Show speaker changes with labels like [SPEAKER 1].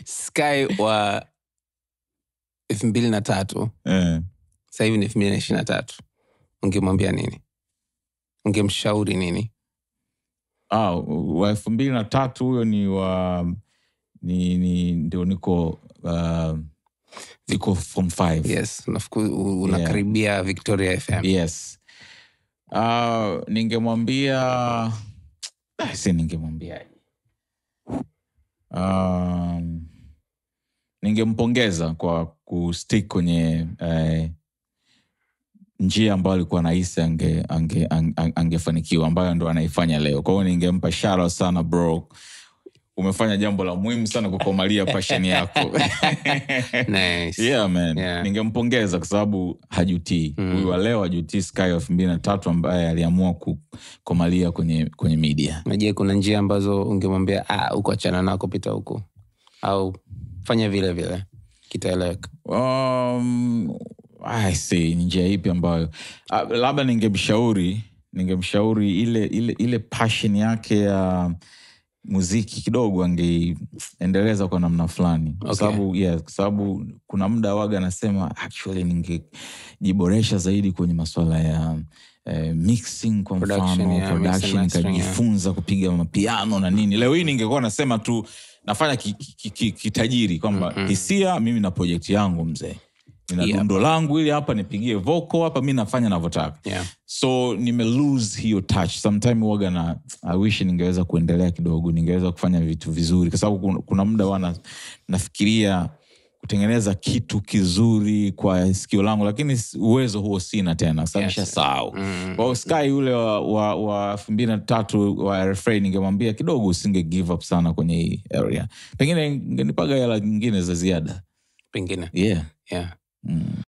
[SPEAKER 1] sky wa elfu mbili na tatu
[SPEAKER 2] Eh.
[SPEAKER 1] sasa hivi ni elfu mbili na ishiri na tatu ungemwambia nini ungemshauri nini
[SPEAKER 2] Ah, wa elfu mbili na tatu huyo ni wa ni, ni ndio niko uh, niko form five
[SPEAKER 1] yes unafiku- u- unakaribia victoria fm
[SPEAKER 2] yes uh, ningemwambia ah, si ningemwambiaje um, ningempongeza kwa kustick kwenye eh, njia ambayo alikuwa nahisi ange, ange, ange, angefanikiwa ambayo ndo anaifanya leo kwa hiyo ningempa shara sana bro umefanya jambo la muhimu sana kukomalia passion yako
[SPEAKER 1] nice.
[SPEAKER 2] yeah, man
[SPEAKER 1] Yeah.
[SPEAKER 2] ningempongeza kwa sababu hajutii
[SPEAKER 1] Mm.
[SPEAKER 2] huyu wa leo hajutii sky elfu mbili na tatu ambaye aliamua kukomalia kwenye kwenye media
[SPEAKER 1] najie kuna njia ambazo ungemwambia "Ah, huku achana nako pita huku au fanya vile vile kitaeleweka
[SPEAKER 2] um, I see, ni njia ipi ambayo uh, labda ningemshauri ningemshauri ile ile ile passion yake ya muziki kidogo angeiendeleza kwa namna fulani kwa
[SPEAKER 1] Okay.
[SPEAKER 2] sababu yeah, kwa sababu kuna muda waga anasema actually ningejiboresha zaidi kwenye masuala ya eh, mixing kwa
[SPEAKER 1] Production,
[SPEAKER 2] mfano
[SPEAKER 1] yeah, mix and
[SPEAKER 2] production
[SPEAKER 1] mastering, yeah.
[SPEAKER 2] nikajifunza kupiga mapiano na nini leo hii ningekuwa nasema tu nafanya kitajiri ki, ki, kitajiri kwamba
[SPEAKER 1] Mhm.
[SPEAKER 2] hisia mimi na projekti yangu mzee nina
[SPEAKER 1] Yeah.
[SPEAKER 2] dundo langu ili hapa nipigie vocal hapa mi nafanya navyotaka
[SPEAKER 1] yeah.
[SPEAKER 2] so nime lose hiyo touch sometime waga na i wish ningeweza kuendelea kidogo ningeweza kufanya vitu vizuri kwa sababu kuna, kuna muda wana nafikiria kutengeneza kitu kizuri kwa sikio langu lakini s- uwezo huo sina tena
[SPEAKER 1] Yes.
[SPEAKER 2] sabisha sahau
[SPEAKER 1] Mm.
[SPEAKER 2] kwa hiyo sky yule wa, wa, wa elfu mbili na tatu wa rfa ningemwambia kidogo usinge give up sana kwenye hii area pengine ngenipaga hela nyingine za ziada
[SPEAKER 1] pengine
[SPEAKER 2] yeah
[SPEAKER 1] yeah.
[SPEAKER 2] mm.